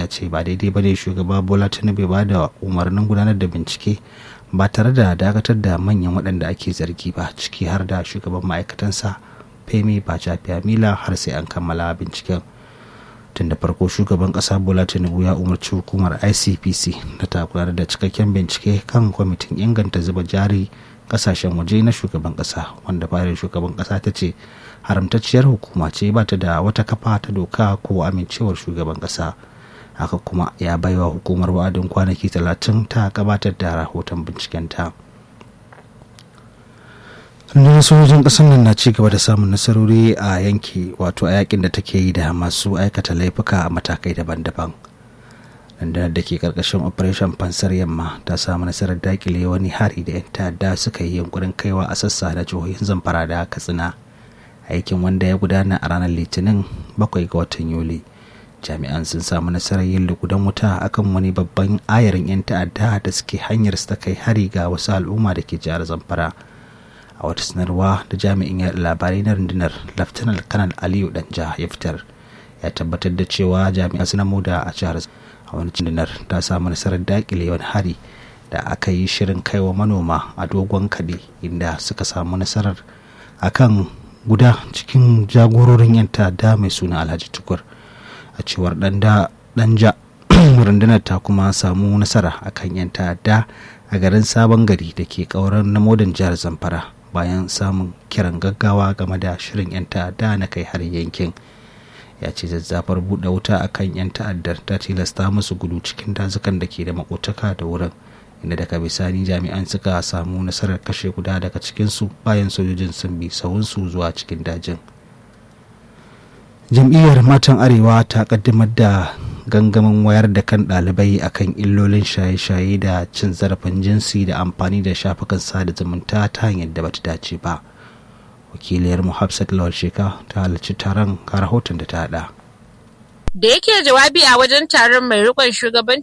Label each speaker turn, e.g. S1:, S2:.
S1: ya ce ba daidai ba ne shugaba bola tinubu ba da umarnin gudanar da bincike ba tare da dakatar da manyan waɗanda ake zargi ba ciki har da shugaban ma'aikatansa femi mila har sai an kammala binciken tun da farko shugaban ƙasa bola tinubu ya umarci hukumar icpc da ta gudanar da cikakken bincike kan kwamitin inganta zuba jari kasashen waje na shugaban kasa wanda fadar shugaban kasa ta ce haramtacciyar hukuma ce ba ta da wata kafa ta doka ko amincewar shugaban kasa haka kuma ya baiwa hukumar wa'adin kwanaki talatin ta gabatar da rahoton bincikenta rundunar sojojin ƙasar nan na ci gaba da samun nasarori a yanki wato a yakin da take yi da masu aikata laifuka a matakai daban-daban rundunar da ke karkashin operation fansar yamma ta samu nasarar dakile wani hari da 'yan ta'adda suka yi yunkurin kaiwa a sassa da jihohin zamfara da katsina aikin wanda ya gudana a ranar litinin bakwai ga watan yuli jami'an sun samu nasarar yin lugudan wuta akan wani babban ayarin 'yan ta'adda da suke hanyar su ta kai hari ga wasu al'umma da ke jihar zamfara a wata sanarwa da jami'in yaɗa labarai na rundunar laftanar kanal aliyu danja ya fitar ya tabbatar da cewa jami'an suna moda a jihar a wani cindinar ta samu nasarar dakile wani hari da aka yi shirin kaiwa manoma a dogon kaɗe inda suka samu nasarar akan guda cikin jagororin yan ta'adda mai suna alhaji tukur a cewar danja rundunar ta kuma samu nasara akan yan ta'adda a garin sabon gari da ke kauran na modan jihar zamfara bayan samun kiran gaggawa game da shirin 'yan ta'adda na kai har yankin ya ce zazzafar buɗe wuta a kan 'yan ta'addar ta tilasta musu gudu cikin dazukan da ke da makotaka da wurin inda daga bisani jami'an suka samu nasarar kashe guda daga cikinsu bayan sojojin sun bi sahunsu zuwa cikin dajin jam'iyyar matan arewa ta kaddamar da gangamin wayar da kan ɗalibai akan illolin shaye-shaye da cin zarafin jinsi da amfani da shafukan sada zumunta ta hanyar da bata dace ba wakiliyar mu hafsat lawal sheka ta halarci taron ga rahoton da ta hada
S2: da yake jawabi a wajen taron mai rikon shugabancin